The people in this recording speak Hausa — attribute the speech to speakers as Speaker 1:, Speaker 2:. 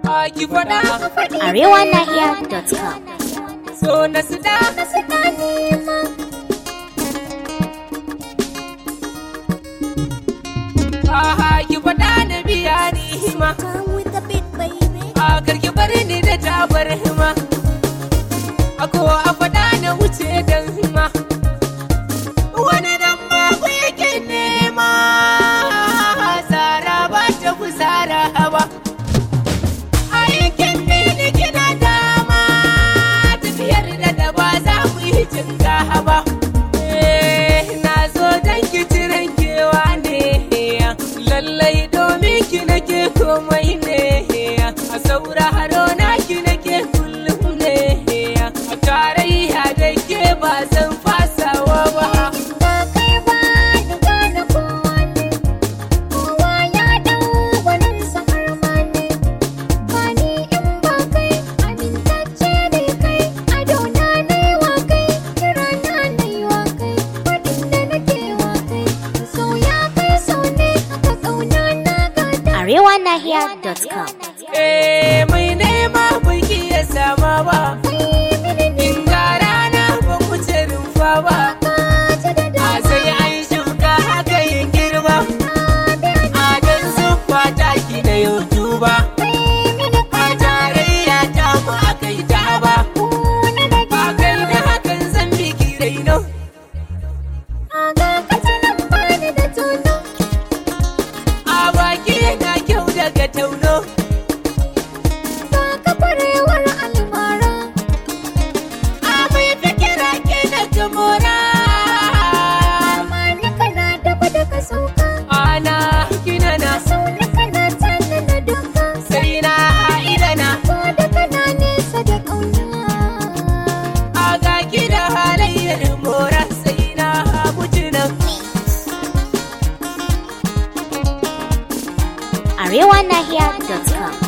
Speaker 1: a ki faɗa
Speaker 2: arewanahiya.com
Speaker 1: so na su da Aha ki faɗa na biya ni hima a karki bari ni da tabar hima a ko a faɗa na wuce dan hima wani dan babu yake nema tsara ba ta kusara ba aikin ni kina dama tafiyar da da ba za mu yi cinga ba Eh, na zo dan ki ciran kewa ne lallai domin ki nake komai ne a sauraro na ki nake kullum ne a tarayya da ke ba zan fasawa ba
Speaker 2: arewanahiya.com
Speaker 1: Eh, mai nema bai iya sama ba in ga rana ba ku ce rumfa ba a sai an shuka haka yin girma a dan zuffa taki na youtube a tarayya ta mu aka yi ta ba ba kai da hakan zan biki raino a baki na kyau daga tauno a mai fikira ke na gamora ana kina na sai na ha'ila na a ga ki da halayyar mora sai na haɓuci nan
Speaker 2: arewanahiya.com